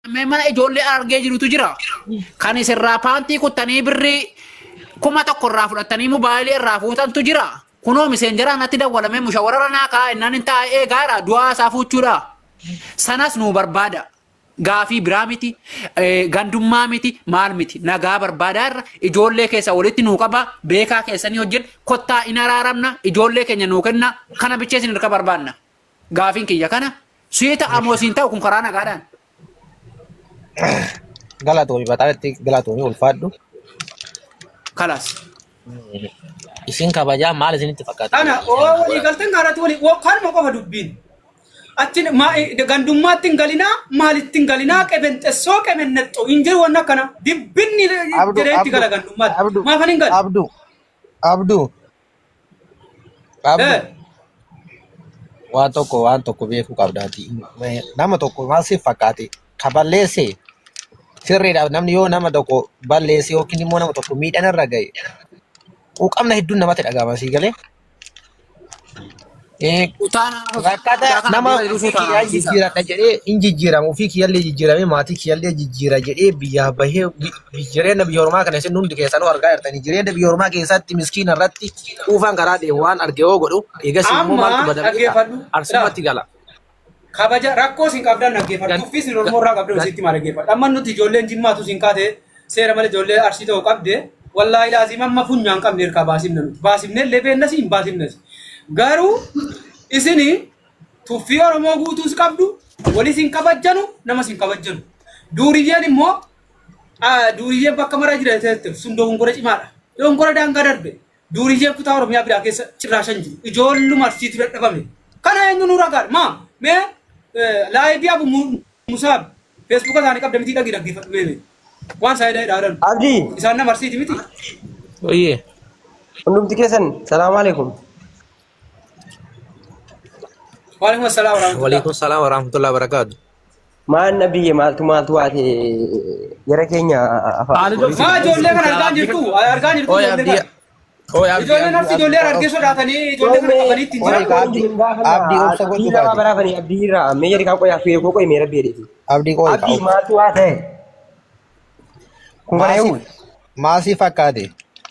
Mee mana ijoollee argee jirutu jira. Kan isirraa paantii kuttanii birrii kuma tokko irraa fudhatanii mobaayilii irraa fuutantu jira. Kunoo miseenjera natti dawwalamee mushawarara naa kaa'e innaan hin taa'ee eegaadha du'aa isaa fuuchuudha. Sanas nu barbaada. Gaafii biraa miti, eh, gandummaa miti, maal miti, nagaa barbaadaa irra ijoollee keessa walitti nuu qaba, beekaa keessanii hojjedha, kottaa in araaramna, ijoollee keenya nuu kenna, kana bichee isin hirka barbaanna. Gaafiin kiyya kana, suyeeta amoosiin ta'u kun karaa nagaadhaan. Galatoomii baxaatti galatoomii ulfaadhu. Kalaas. Isin kabajaa maal isinitti fakkaata? Ana oo walii galteen gaaraatti walii wo- kanuma qofa dubbiin. Achi gandummaatti hin galinaa maalitti hin galinaa qebenxessoo qebennexxoo hin jiru wanna akkana dibbinni jedhee itti gala gandummaatti. Abdu, Maafan hin galu? Abdu, Abdu, Abdu, Eh, waan tokko waan tokko beekuu qabdaati. Nama tokko maal siif fakkaate? Ka balleesse sirriidhaaf namni yoo nama tokko balleesse yookiin immoo nama tokko miidhaan irra ga'e quuqamna hedduun namatti dhagahama sii galee. Eh, Rakkata nama ofii kiyyaa jijjiiradha jedhee hin jijjiiramu ofii kiyyallee jijjiiramee maatii kiyyallee jijjiira jedhee biyyaa bahee bi- jireenya biyya ormaa kana isin hundi keessanuu argaa jirtanii jireenya biyya ormaa keessatti miskiina irratti quufaan karaa deemu waan arge yoo godhu eegas immoo Amma maaltu badamee dhaggeeffadhu. arsumatti gala. kabaja rakkoo isin qabdan dhaggeeffadhu. Gan- Tuffii isin Oromoo irraa qabdan isitti maal dhaggeeffadhu. Amma nuti ijoolleen jimmaatu isin kaate seera malee ijoollee arsii ta'uu qabde wallaahi laazima amma funyaan qabne hirkaa baasifne nuti. Baasifne illee beennas hin baasifnes. Garuu isini tuffii Oromoo guutuus qabdu walis hin kabajjanu namas hin kabajjanu. Duuriyyeen immoo ah, duuriyyeen bakka maraa jira jettee sun dogongora cimaadha. Dogongora daangaa darbe. Duuriyyeen kutaa Oromiyaa biraa keessa cirraashan jiru. Ijoolluma arsiitu dadhabame. Kana eenyu nu ragaa? Maa mee laayivii abu musaab feesbuuka isaanii qabda mitii dhagi dhaggeeffadhu mee mee. Waan saayidaa hidhaadhan. Abdii, Isaan nama arsiiti miti. Oyyee. hundumti keessan salaamu alaikum. Waalaikum assalaam warahmatullahi. Waliikun salaam warahmatullahi wabarakaatu. Maan nabiyye maaltu maaltu waate gara keenya afaan. Maa ijoollee kana argaa jirtu argaa jirtu Oye ijoollee abdii. kana. Oye abdii. Ijoolleen arsi ijoollee argee sodaatanii ijoollee kana qabanii ittiin Oye, jiran. abdii, abdii obsa godhuu Abdii nama baate. baraafanii abdii irraa mee jedhi kan qoyaa fi koo qoy mee rabbi jedheeti. Abdii qooyi Abdii qabu. maaltu waate? Kun kana eewu? Maasii fakkaate.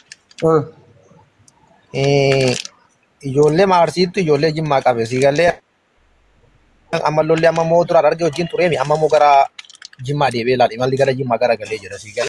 Eh, ijoollee maarsiittu ijoollee jimmaa qabe sii galee amma lolli amma moo duraan arge wajjin tureemi amma moo gara jimmaa deebi'ee ilaali malli gara jimmaa gara galee jira sii galee.